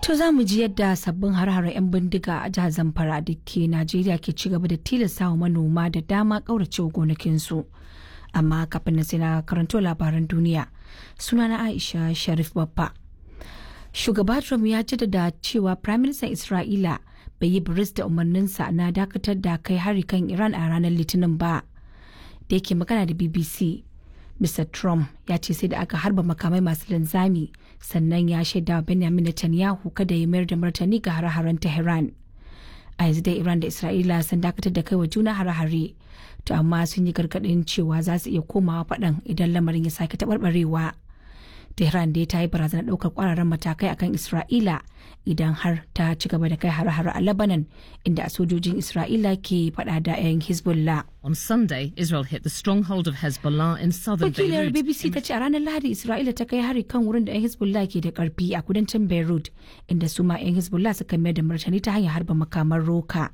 To za mu ji yadda sabbin har 'yan bindiga a jihar Zamfara da ke Najeriya ke ci gaba da tilasta wa manoma da dama ƙauracewa gonakinsu. Amma kafin na sai na karanto labaran duniya sunana Aisha Sharif Babba. Shugaba Trump ya jaddada cewa Prime Minister Isra'ila bai yi biris da umarninsa na dakatar da kai hari kan Iran a ranar Litinin ba. Da yake magana da BBC, Mr. Trump ya ce sai da aka harba makamai masu linzami sannan ya shaida Benjamin Netanyahu kada ya mayar da martani ga hare-haren Tehran. A yanzu dai Iran da Isra'ila sun dakatar da kai wa juna hare-hare, to amma sun yi gargaɗin cewa za su iya komawa faɗan idan lamarin ya sake taɓarɓarewa. Tehran dai ta yi barazanar ɗaukar ƙwararren matakai akan Isra'ila idan har ta ci gaba da kai hare-hare a Lebanon inda sojojin Isra'ila ke faɗa da 'yan Hezbollah. On Sunday, Israel hit the stronghold of Hezbollah in southern Wakilar Beirut. BBC ta ce a ranar Lahadi Isra'ila ta kai hari kan wurin da 'yan Hezbollah ke da karfi a kudancin Beirut inda su ma 'yan Hezbollah suka mayar da martani ta hanyar harba makaman roka.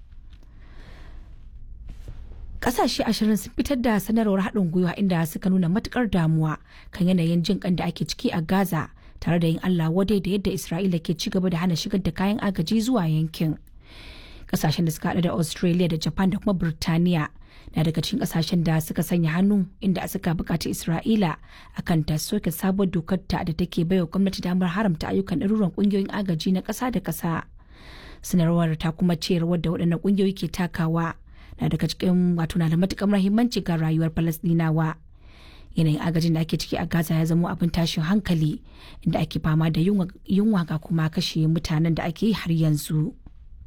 Kasashe ashirin sun fitar da sanarwar haɗin gwiwa inda suka nuna matukar damuwa kan yanayin jin kan da ake ciki a Gaza tare da yin Allah wadai da yadda Isra'ila ke ci gaba da hana shigar da kayan agaji zuwa yankin. Kasashen da suka haɗa da Australia da Japan da kuma Burtaniya na daga cikin kasashen da suka sanya hannu inda suka bukaci isra'ila akan ta soke sabuwar dokar ta da take baiwa gwamnati damar haramta ayyukan ɗaruran ƙungiyoyin agaji na ƙasa da ƙasa sanarwar ta kuma ce rawar da waɗannan ƙungiyoyi ke takawa na daga cikin wato na da matuƙar muhimmanci ga rayuwar falasɗinawa yanayin agajin da ake ciki a gaza ya zamo abin tashin hankali inda ake fama da yunwa ga kuma kashe mutanen da ake yi har yanzu.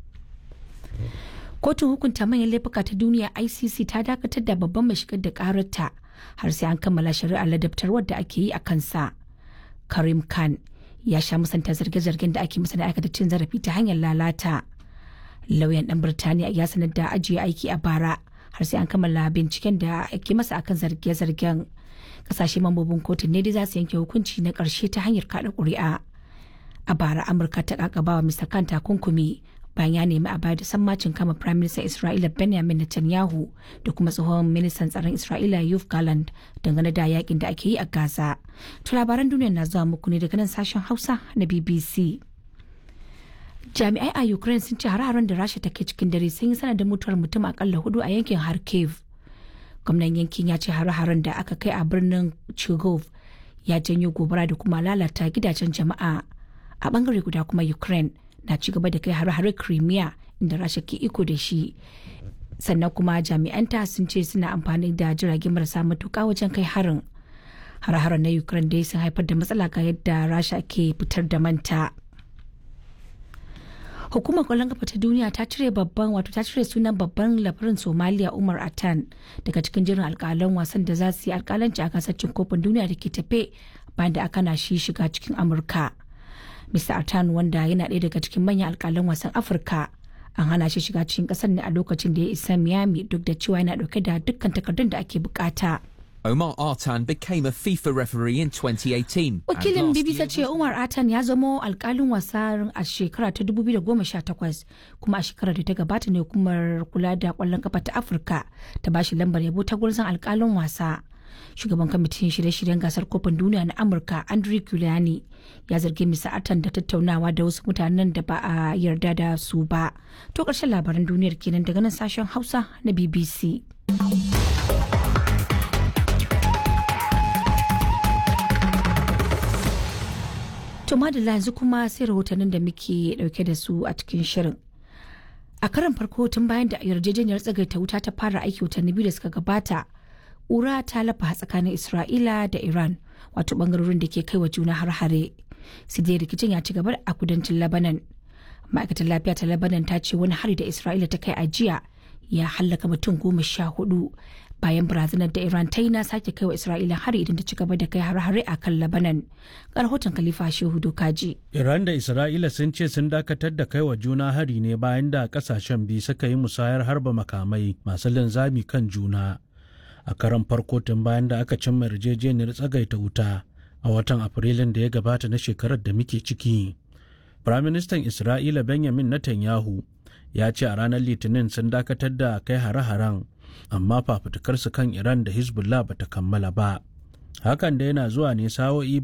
kotun hukunta manyan laifuka ta duniya icc ta dakatar da babban mai shigar da kararta har sai an kammala shari'ar ladabtarwar da ake yi a kansa karim khan ya sha musanta zarge-zargen da ake masa da aikata cin zarafi ta hanyar lalata lauyan dan birtaniya ya sanar da ajiye aiki a bara har sai an kammala binciken da ake masa akan zarge-zargen kasashe mambobin kotun ne dai za su yanke hukunci na karshe ta hanyar kada kuri'a a bara amurka ta kakabawa mr khan takunkumi bayan ya nemi a bayar da sammacin kama Prime Minister Isra'ila Benjamin Netanyahu da kuma tsohon ministan tsaron Isra'ila Yoav Gallant dangane da yakin da ake yi a Gaza. To labaran duniya na zuwa muku ne daga nan sashen Hausa na BBC. Jami'ai a Ukraine sun ce hare-haren da Rasha take cikin dare sun yi sanadin mutuwar mutum akalla hudu a yankin Kharkiv. Gwamnan yankin ya ce hare-haren da aka kai a birnin Chigov ya janyo gobara da kuma lalata gidajen jama'a. A bangare guda kuma Ukraine na ci gaba da kai hare-hare Crimea inda Rasha ke iko da shi. Sannan kuma jami'anta sun ce suna amfani da jirage marasa matuƙa wajen kai harin. Hare-haren na Ukraine dai sun haifar da matsala ga yadda Rasha ke fitar da manta. Hukumar kwallon kafa ta duniya ta cire babban wato ta cire sunan babban labarin Somalia Umar Atan daga cikin jirin alkalan wasan da za su yi alkalanci a gasar cin kofin duniya da ke tafe bayan da aka na shi shiga cikin Amurka. Mr. Atan wanda yana ɗaya daga cikin manyan alƙalan wasan Afirka an hana shi shiga cikin ƙasar ne a lokacin da ya isa Miami duk da cewa yana ɗauke da dukkan takardun da ake bukata. Omar Artan became a FIFA referee in 2018. Wakilin and last BBC year ce Umar Atan ya zamo alƙalin wasa a shekara ta 2018 kuma a shekarar da ta gabata ne hukumar kula da ƙwallon kafa ta Afirka ta bashi lambar yabo ta gurzon alƙalin wasa. shugaban kwamitin shirye-shiryen gasar kofin duniya na amurka andrew giuliani ya zargi misa atan da tattaunawa da wasu mutanen da ba a yarda da su ba to ƙarshen labaran duniyar kenan daga nan sashen hausa na bbc to madalla yanzu kuma sai rahotannin da muke dauke da su a cikin shirin a karan farko tun bayan da yarjejeniyar tsagaita wuta ta fara aiki watanni biyu da suka gabata ƙura ta lafa tsakanin Isra'ila da Iran wato bangarorin da ke kai wa juna har-hare. Sai dai rikicin ya ci gaba a kudancin Lebanon. Ma'aikatar lafiya ta Lebanon ta ce wani hari da Isra'ila ta kai a jiya ya hallaka mutum goma sha hudu bayan barazanar da Iran ta yi na sake kai wa Isra'ila hari idan ta ci gaba da kai har-hare a kan Lebanon. Ga rahoton Khalifa Shehu Dokaji. Iran da Isra'ila sun ce sun dakatar da kai wa juna hari ne bayan da kasashen biyu suka yi musayar harba makamai masu linzami kan juna. a karan farko tun bayan da aka cimma yarjejeniyar tsagaita wuta a watan afrilun da ya gabata na shekarar da muke ciki firaministan isra'ila benjamin netanyahu ya ce a ranar litinin sun dakatar da kai hare-haren amma fafutukarsu kan iran da hezbollah bata kammala ba hakan da yana zuwa ne sa'o'i